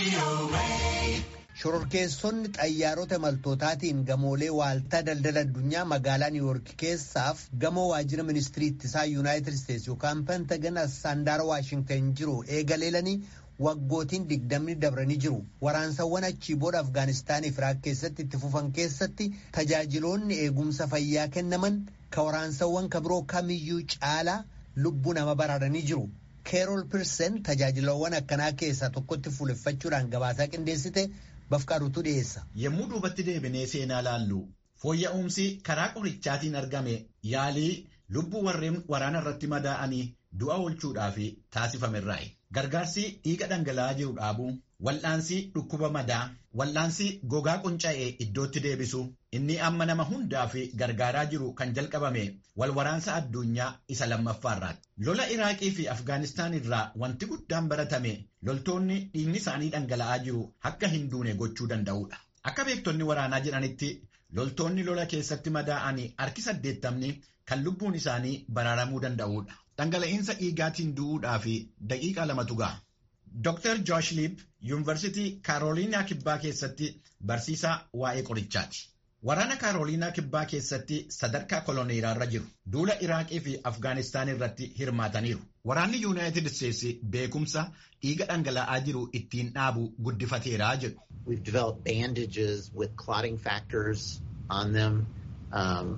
Shororkeessonni xayyaarota imaltootaatiin gamoolee waaltaa daldala addunyaa magaalaa Niiwuork keessaaf gamoo waajjira ministirii ittisaa Yuunaayitid Isteetsi yookaan Pentagan handaara Waashingtan jiru eegaleelanii waggootiin digdamni dabranii jiru. Waraansawwan achii booda Afgaanistaanii fi Iraaq keessatti itti fufan keessatti tajaajiloonni eegumsa fayyaa kennaman ka waraansawwan ka biroo kamiyyuu caalaa lubbuu nama baraaranii jiru. Keerol Pirsen tajaajilawwan akkanaa keessaa tokkotti fuuleffachuudhaan gabaasaa qindeessite bafqaaruutu dhiyeessa. Yommuu duubatti deebinee seenaa laallu fooyya'umsi karaa qorichaatiin argame yaalii lubbuu warreen waraana irratti madaa'anii du'a oolchuudhaaf taasifamerraayi. Gargaarsi dhiiga dhangala'aa jiru dhaabuu, wal'aansi dhukkuba madaa, wal'aansi gogaa qunca'ee iddootti deebisu, inni amma nama hundaaf gargaaraa jiru kan jalqabame walwaraansa addunyaa isa lammaffaarraati. Lola Iraaqii fi Afgaanistaan irraa wanti guddaan baratame loltoonni dhiigni isaanii dhangala'aa jiru akka hin duune gochuu danda'udha. Akka beektonni waraanaa jedhanitti loltoonni lola keessatti madaa'anii harki saddeettamni kan lubbuun isaanii baraaramuu danda'udha. Dhangala'iinsa dhiigaatiin du'uudhaaf daqiiqaa lamatu ga'a. Dr. Josh Lipp Yuunivarsiitii Kaaroliinaa Kibbaa keessatti barsiisaa waa'ee qorichaati. Waraana Kaaroliinaa Kibbaa keessatti sadarkaa koloneelaarra jiru. Duula Iraaqii fi Afgaanistaan irratti hirmaataniiru. Waraanni Yuunaayitid Isteetsi beekumsa dhiiga dhangala'aa jiru ittiin dhaabu guddifateeraa jedhu. We've developed bandages with clotting factors on them um,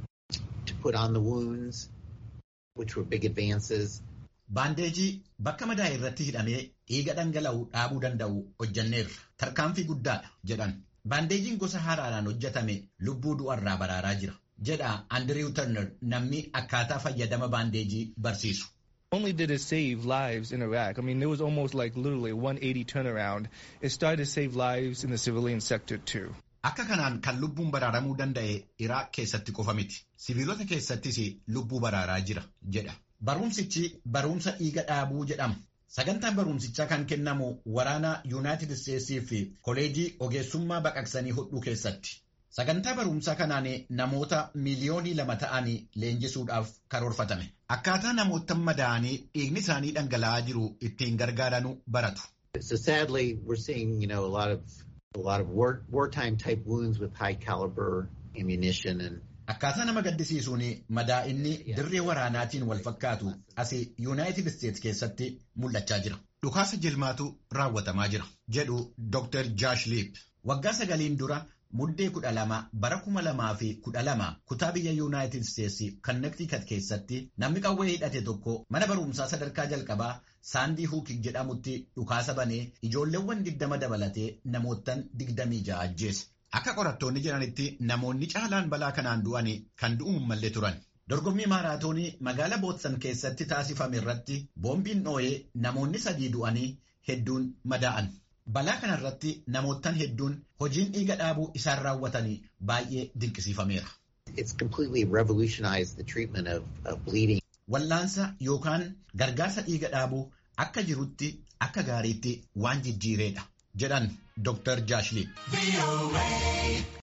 to put on the wounds. which were big advances. Baandeejii bakka madaa irratti hidhamee dhiiga dhangala'u dhaabuu danda'u hojjanneerra. Tarkaanfii guddaadha jedhan. Baandeejiin gosa haaraadhaan hojjetame lubbuu du'arraa baraaraa jira. Jedha Andrew Turner namni akkaataa fayyadama baandeejii barsiisu. only did it save lives in Iraq. I mean, there was almost like literally a 180 turnaround. It started to save lives in the civilian sector too. Akka kanaan kan lubbuun baraaramuu danda'e Iraaq keessatti qofa miti. Siviilota keessattis lubbuu baraaraa jira jedha. Barumsichi barumsa dhiiga dhaabuu jedhama. Sagantaan barumsichaa kan kennamu waraana Yuunaayitid Isteetsii fi koleejii ogeessummaa baqaqsanii hodhuu keessatti. Sagantaa barumsaa kanaan namoota miiliyoonii lama ta'anii leenjisuudhaaf karoorfatame. Akkaataa namoota madaa'anii dhiigni isaanii dhangala'aa jiru ittiin gargaaranuu baratu. So sadly, we're seeing, you know, a lot of a lot of war, wartime type wounds with high caliber ammunition and Akkaataa nama gaddisiisuun madaa'inni dirree waraanaatiin wal fakkaatu asii Yuunaayitid Isteets keessatti mul'achaa jira. Dhukaasa jilmaatu raawwatamaa jira jedhu Dr. Josh Lipp. Waggaa sagaliin dura muddee kudha lama bara kuma lamaa fi kudha lama kutaa biyya Yuunaayitid Isteetsi Connecticut keessatti namni qawwee hidhate tokko mana barumsaa sadarkaa jalqabaa Saandii Huukik jedhamutti dhukaasa banee ijoolleewwan digdama dabalatee namoottan digdamii ja'a ajjeese. Akka qorattoonni jedhanitti namoonni caalaan balaa kanaan du'an kan du'uun mallee turan. Dorgommii maaraatoonii magaalaa Bootsan keessatti taasifame irratti boombiin dhoo'ee namoonni sadii du'anii hedduun madaa'an. Balaa kanarratti namoottan hedduun hojiin dhiiga dhaabuu isaan raawwatanii baay'ee dinqisiifameera. it's completely revolutionized the treatment of, of bleeding. Wallaansa yookaan gargaarsa dhiiga dhaabuu akka jirutti akka gaariitti waan jijjiireedha jedhan Dr. Jaashliin.